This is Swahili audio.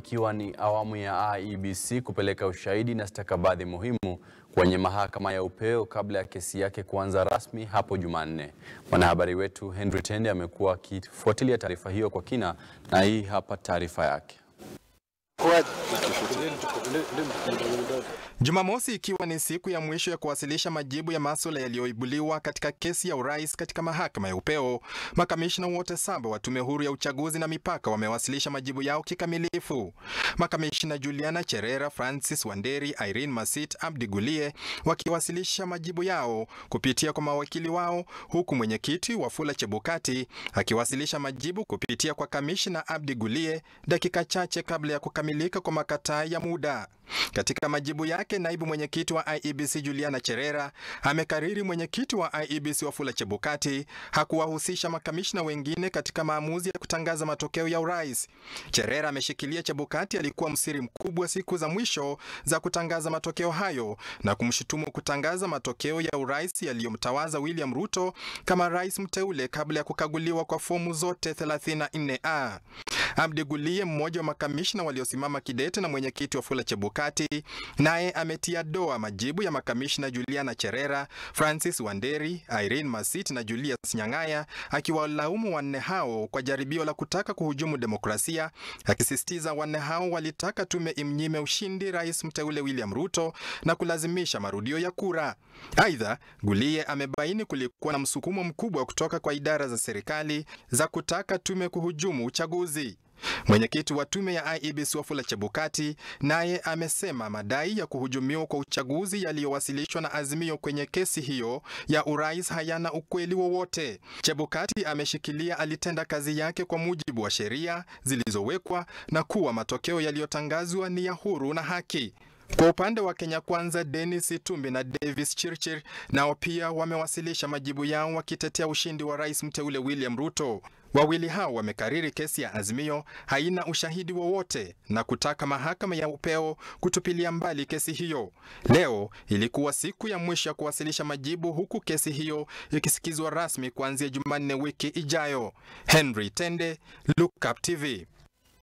ikiwa ni awamu ya IEBC kupeleka ushahidi na stakabadhi muhimu kwenye mahakama ya upeo kabla ya kesi yake kuanza rasmi hapo Jumanne. Mwanahabari wetu Henry Tende amekuwa akifuatilia taarifa hiyo kwa kina na hii hapa taarifa yake. Jumamosi ikiwa ni siku ya mwisho ya kuwasilisha majibu ya masuala yaliyoibuliwa katika kesi ya urais katika mahakama ya upeo, makamishna wote saba wa tume huru ya uchaguzi na mipaka wamewasilisha majibu yao kikamilifu. Makamishna Juliana Cherera, Francis Wanderi, Irene Masit, Abdi Gulie wakiwasilisha majibu yao kupitia kwa mawakili wao, huku mwenyekiti Wafula Chebukati akiwasilisha majibu kupitia kwa kamishna Abdi Gulie dakika chache kabla ya kukamilika kwa makataa ya muda. Katika majibu yake, naibu mwenyekiti wa IEBC Juliana Cherera amekariri mwenyekiti wa IEBC Wafula Chebukati hakuwahusisha makamishna wengine katika maamuzi ya kutangaza matokeo ya urais. Cherera ameshikilia Chebukati alikuwa msiri mkubwa siku za mwisho za kutangaza matokeo hayo na kumshutumu kutangaza matokeo ya urais yaliyomtawaza William Ruto kama rais mteule kabla ya kukaguliwa kwa fomu zote 34A. Abdi Gulie, mmoja wa makamishna waliosimama kidete na mwenyekiti Wafula Chebukati, naye ametia doa majibu ya makamishna Juliana Cherera, Francis Wanderi, Irene Masit na Julius Nyang'aya, akiwalaumu wanne hao kwa jaribio la kutaka kuhujumu demokrasia, akisisitiza wanne hao walitaka tume imnyime ushindi rais mteule William Ruto na kulazimisha marudio ya kura. Aidha, Gulie amebaini kulikuwa na msukumo mkubwa kutoka kwa idara za serikali za kutaka tume kuhujumu uchaguzi. Mwenyekiti wa tume ya IEBC Wafula Chebukati naye amesema madai ya kuhujumiwa kwa uchaguzi yaliyowasilishwa na Azimio kwenye kesi hiyo ya urais hayana ukweli wowote. Chebukati ameshikilia alitenda kazi yake kwa mujibu wa sheria zilizowekwa na kuwa matokeo yaliyotangazwa ni ya huru na haki. Kwa upande wa Kenya Kwanza, Dennis Itumbi na Davis Chirchir nao pia wamewasilisha majibu yao wakitetea ushindi wa rais mteule William Ruto. Wawili hao wamekariri kesi ya Azimio haina ushahidi wowote na kutaka mahakama ya upeo kutupilia mbali kesi hiyo. Leo ilikuwa siku ya mwisho ya kuwasilisha majibu, huku kesi hiyo ikisikizwa rasmi kuanzia Jumanne wiki ijayo. Henry Tende, Look Up TV.